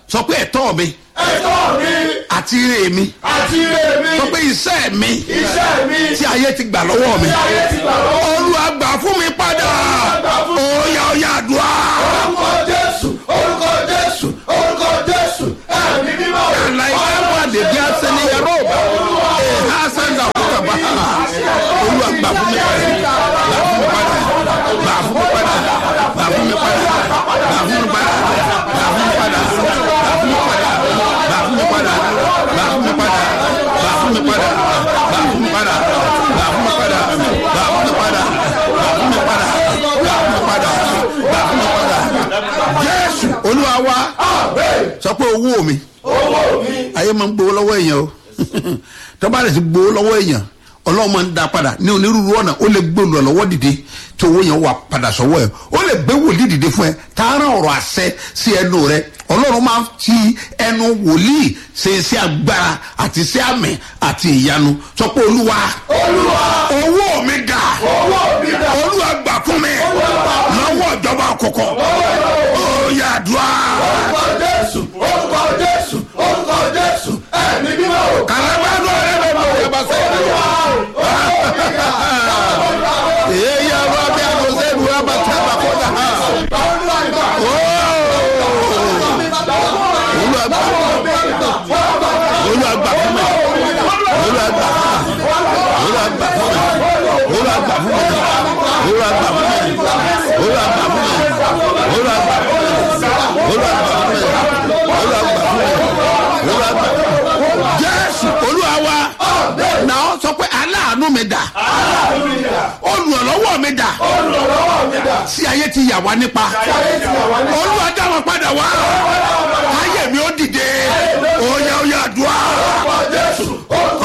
sọ pé ẹ̀tọ́ mi ẹ̀tọ́ mi àti ire mi àti ire mi sọ pé iṣẹ́ mi iṣẹ́ mi tí ayé ti gbà lọ́wọ́ mi tí ayé ti gbà lọ́wọ́ olúwa gbà fún mi padà gbà fún mi. óyá óyá àdúrà orúkọ jésù orúkọ jésù orúkọ jésù ẹ̀mí mímọ́ láìpẹ́ wà lèbi asẹ́ni yàrá òbá ẹ̀ ha sẹ́ńdà kúkà bá olúwa gbà fún mi padà gbà fún mi padà gbà fún mi padà gbà fún mi padà gbà fún mi padà gbà fún mi padà gbà fún mi padà gbà fún mi padà gbà fún mi padà gbà fún mi padà gbà fún mi padà gbà fún mi padà gbà fún mi padà gbà fún mi padà gbà fún mi padà gbà fún mi padà jésù olúwa wa sọ pé owó mi owó mi ayé máa ń gbowó lọ́wọ́ èèyàn o tọ́ba rẹ̀ ti gbowó lọ́wọ́ èèyàn ọlọ́run máa ń da padà ní onírúurú ọ̀nà ó lè gbé olùrànlọ́wọ́ dìde tí owó yẹn wà padà sọ́wọ́ ẹ̀ ó lè gbé wòlíì dìde fún ẹ tààrà ọ̀rọ̀ àṣẹ sí ẹnu rẹ ọlọ́run máa ń fi ẹnu wòlíì ṣe iṣẹ́ agbára àti iṣẹ́ àmì àti ìyanu sọ pé olúwa olúwa owó mi dà owó mi dà olúwa gbà fún mi lọ́wọ́ ìjọba àkọ́kọ́ ó yà dùá orúkọ jésù orúkọ jésù orúkọ jésù ẹ̀mí mímọ́ kàlábàánú ọ̀rẹ́ mi máa yẹ bá sẹ́yìn. Èyí àwọn abẹ́ àgọ́sẹ́ ìlú wa bá tẹ́ bá kó dà. Olúwàgbà Olúwàgbà fún mi. Olúwàgbà Olúwàgbà fún mi. Olúwàgbà fún mi. Olúwàgbà fún mi. Olúwàgbà fún mi. Olúwàgbà fún mi. Olúwàgbà fún mi. Olúwàgbà fún mi. Olúwàgbà Jésù Olúwa wa náà sọ pé aláàánú mi dà olùrànlọ́wọ́ mi dà olùrànlọ́wọ́ mi dà tí ayé ti yà wá nípa ayé ti wà wá ní olúwa dá wọn padà wá ayé mi ó dìde ó yá ó yá àdúrà orúkọ jésù orúkọ